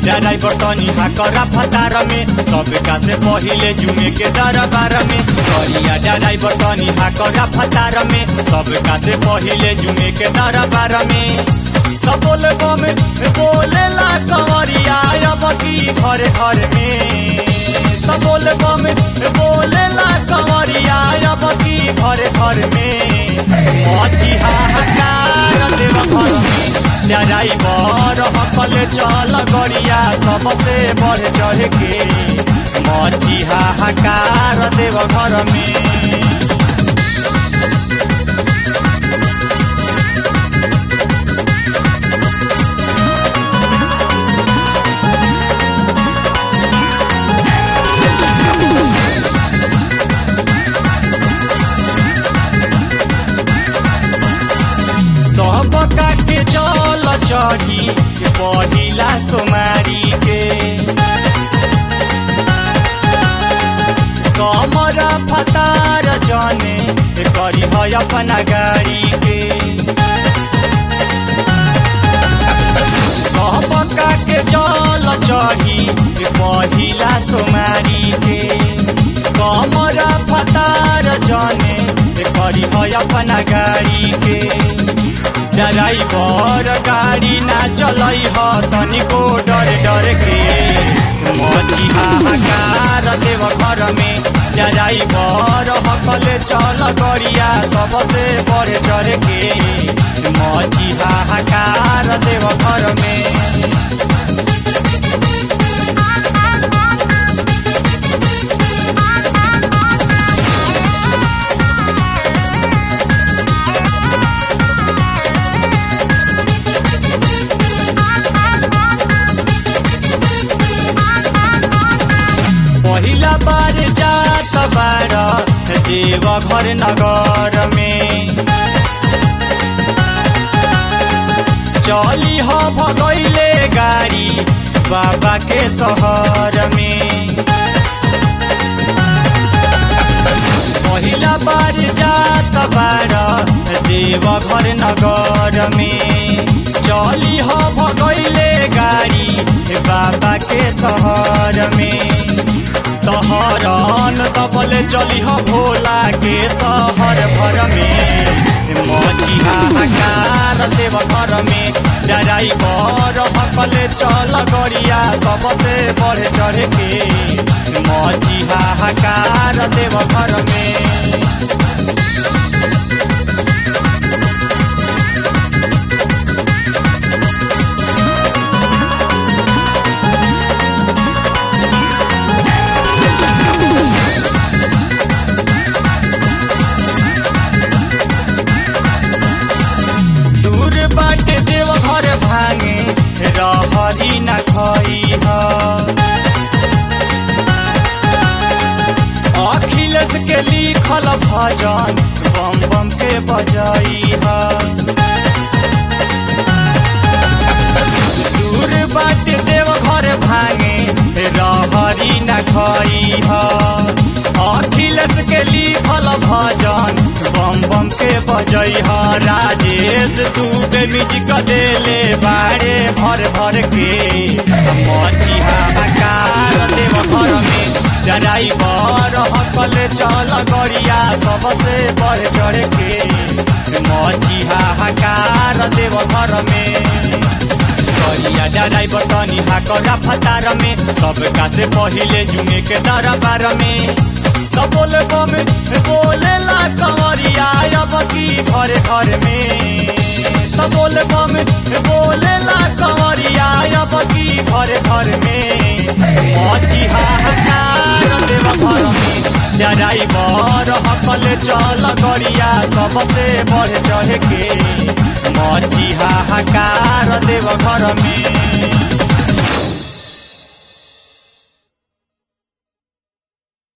डराई बटनी हाकरा फतार में सबका से पहिले जुमे के दरबार में करिया डराई बटनी हाकरा फतार में सबका से पहिले जुमे के दरबार में तो बोले बम बोले ला कंवरिया अब की घर घर में तो बोले बम बोले ला कंवरिया अब की घर घर में मची हाहाकार देव घर में डराई बर हकले चल गरिया सबसे बढ़ चढ़ के मची हाहाकार देव घर में सबका के जल चढ़ी पहिला सोमारी के कमर फतार जने करी है अपना गाड़ी के सबका के जल चढ़ी पहिला सोमारी के कमर फतार जने करी है अपना गाड़ी के ड्राइवर गाड़ी ना चलै ह तनिको डर डर के मची हाहाकार देव घर में ड्राइवर हकले चल गरिया सबसे बढ़ चढ़ के मची हाहाकार देव घर में पहिला बार जात बार देव घर नगर में चली ह भगैले गाड़ी बाबा के शहर में पहिला बार जात बार देव घर नगर में चली ह भगैले गाड़ी बाबा के शहर में तहरन तबले चली ह भोला के शहर भर में मची हाहाकार देव घर में डराई बर हकले चल गरिया सबसे बढ़ चढ़ के मची हाहाकार देव घर में दूर बाटे देव घर भांगे रहरी न खई अखिलेश के लिखल भजन बम बम के बजाई दूर बाटे देव घर भांगे रहरी न खई अखिलेश के लिखल भजन बम बम के बजई ह राजेश तू के म्यूजिक देले बाड़े भर भर के मची हाहाकार देव घर में जराई बर हकले चल गरिया सबसे बढ़ चढ़ के मची हाहाकार देव घर में करिया डराई बटनी हाकरा फतार में सबका से पहिले जुमे के दरबार में तो बोले बम बोले ला कंवरिया अब की घर घर में तो बोले बम बोले ला कंवरिया अब की घर घर में मची हाहाकार देव घर में डराई बर हकले चल गरिया सबसे बढ़ चढ़ के मची हाहाकार देव घर में